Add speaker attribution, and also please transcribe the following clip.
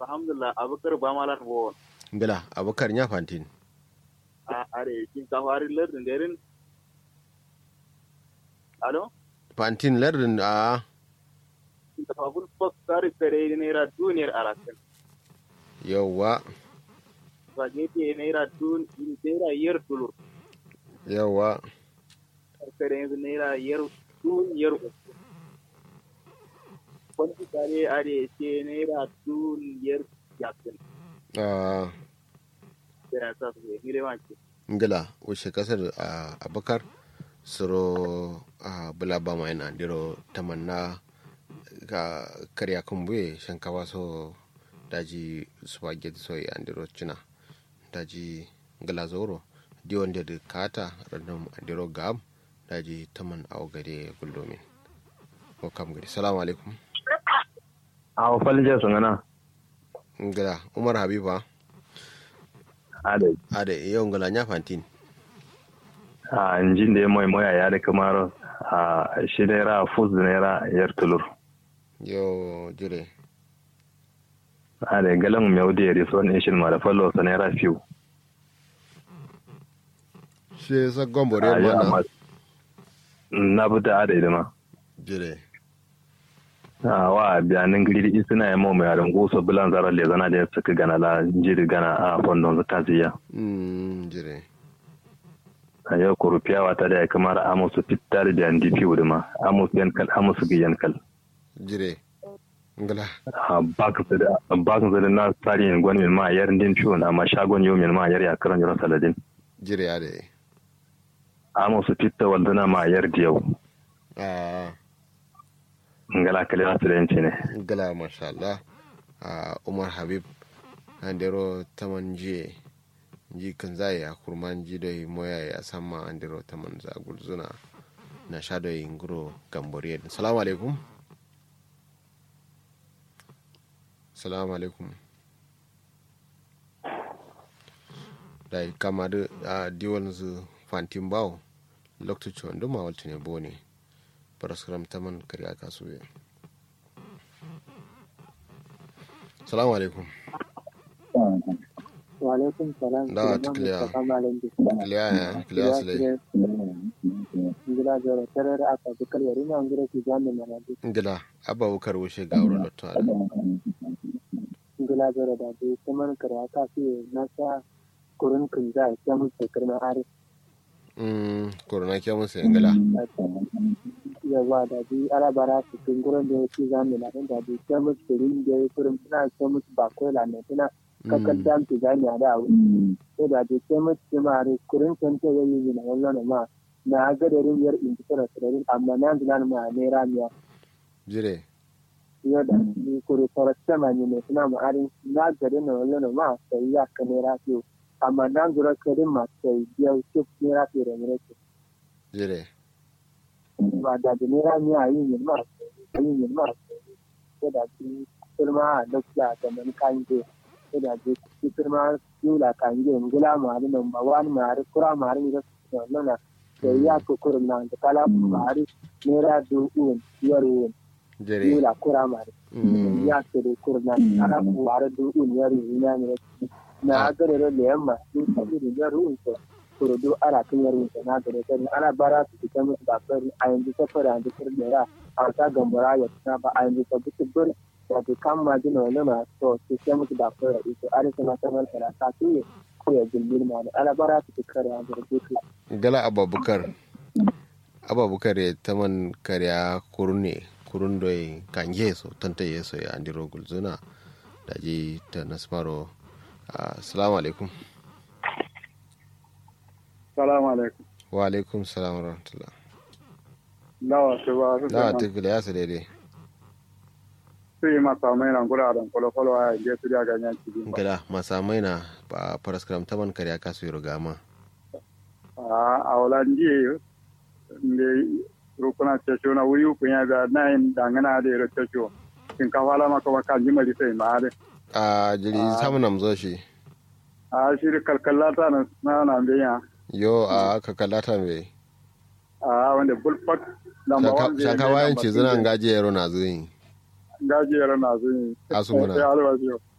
Speaker 1: alhamdulillah abukar ba malan wo
Speaker 2: ngala abakar nya fantin
Speaker 1: a are kin ka fari lardin derin alo
Speaker 2: fantin lardin a
Speaker 1: kin ka fabul fok kare kare naira duniyar arakan
Speaker 2: yawa
Speaker 1: spaghetti naira dun naira yar tulur
Speaker 2: yawa
Speaker 1: kare yanzu naira yar duniyar uku wani kare are ce naira duniyar yakin
Speaker 2: a
Speaker 1: yana sa su ne gire wanke
Speaker 2: ngala wuce kasar a abakar suro a bulaba mai na diro tamanna ga karya kumbuye shankawa so daji spaghetti so ya andiro china daji ngala zoro di wanda da kata random andiro gam daji taman awo gade guldomin ko kam gari salamu alaikum
Speaker 3: a falje sun gana
Speaker 2: ngala umar habiba
Speaker 3: ade
Speaker 2: ade yau ngala nya fantin
Speaker 3: a injin da ya mai moya ya da kamar a shi naira fus naira yar tulur
Speaker 2: yo jire
Speaker 3: ade galan mai wudi ya riso ne shin ma da fallo sa naira fiu
Speaker 2: shi sa gombore
Speaker 3: a ya
Speaker 2: mana
Speaker 3: amma na buta ade da ma
Speaker 2: jire
Speaker 3: a wa biyanin gidi suna yi mai yaran gusa bilan zarar le zana da ya suka gana la jiri gana a fondon su taziya
Speaker 2: mm jire
Speaker 3: a yau kurufiya wata da ya kamar amusu fitar da yan dipi wudu ma amusu yankal amusu gi yankal
Speaker 2: jire ngala
Speaker 3: a bakin su da bakin su da na tsari yin gwani min ma yar din fiyo na ma shagon yau min ma yar ya karan yaro saladin
Speaker 2: jire ade
Speaker 3: amusu fitta walduna ma yar diyau
Speaker 2: a
Speaker 3: ngala kale na su da yanci ne
Speaker 2: ngala masha Allah a umar habib andero taman jiye ji kan zai a kurman ji da moya ya sama andero taman za gulzuna na sha da nguro gamboriya salamu alaikum salamu alaikum da kama da a diwan zu fantin bawo lokacin wanda ma walta ne bone paraskram taman kariya kasuwe salamu alaikum
Speaker 4: Walaikum salam.
Speaker 2: Da,
Speaker 4: Suleiman
Speaker 2: clear.
Speaker 4: Mustapha Malam Bis.
Speaker 2: kiliya ya kiliya su lai
Speaker 4: Ngila jara tarar aka bukar yari na ngira ki jami mana bi.
Speaker 2: ngila abba wukar wuce ga wurin lotto ala
Speaker 4: Ngila jara da bi kuma kare aka fi na sa kurun kun za a kyamu shekar na ari.
Speaker 2: mm korona ke musu ngila
Speaker 4: Yawa da bi alabara su kun gurin da ya ci jami na da bi kyamu shirin da ya kurin suna kyamu bakwai la ne suna kakar jam ki jami a da wuri. Sai da bi kyamu ci ma ari kurin kan ta yayi yi na wannan ma na ga da rin yar in tsara tsararin amma na zilan ma ne ramiya.
Speaker 2: jire
Speaker 4: yoda ni kuri korasta ma ni ne suna ma arin na gari na wala na ma sai ya ka ne rafiyo amma na zura kari ma sai biya shi ne rafiyo da mure ce
Speaker 2: jire
Speaker 4: ba da da ne rami a yi ne ma yi ne ma sai da ki firma da kula da man kan je sai da ki firma yula kan je ngula ma da nan ba wani ma har kura ma har ni da wannan na sai ya ko kurin nan da kala ma har ne ra du un yaro
Speaker 2: jire
Speaker 4: yula kura ma har
Speaker 2: mm
Speaker 4: ya ce da kurna ana kuwara dukun ya rina ne na gare da da yamma sun tafi da ya ruunta kuro do ana kan ya ruunta na gare da ana bara su fita musu ba fari a yanzu ta fara da fara da ya a ta gambara ya ta ba a yanzu ta bisu bir da ta kan ma jina wani ma to su ta musu ba fara ito a rasa na sanar da ta su ne ko ya gilbin ma da ana bara su fi kare a gare da
Speaker 2: gala abba bukar abba bukar ya taman kariya kurune kurun doi kange so tanta yeso ya andiro gulzuna da ji ta nasmaro assalamu alaikum
Speaker 5: salamu alaikum
Speaker 2: wa alaikum salam wa rahmatullah
Speaker 5: dawa su ba su
Speaker 2: da
Speaker 5: sama
Speaker 2: ta kiliya su daidai
Speaker 5: su yi masa mai nan guraren kwalo-kwalo a yanzu su da ganyen cikin ba
Speaker 2: gala masamai na ba paraskram taman kariya kasu yi rugama
Speaker 5: a holandi da rukuna cesho na wuri ku ya da na yin dangana da yaro cesho kin ka fala maka wa kan jimali sai ma da
Speaker 2: a jiri samun namzo shi
Speaker 5: a shi da kalkalata na na na biya
Speaker 2: yo a aka kallata mai
Speaker 5: a wanda bulfak lamba wanda
Speaker 2: shaka wayan ce zina gaji yaro na zuyi
Speaker 5: gajiyar na zuyi
Speaker 2: Asu muna.
Speaker 5: sai alwaji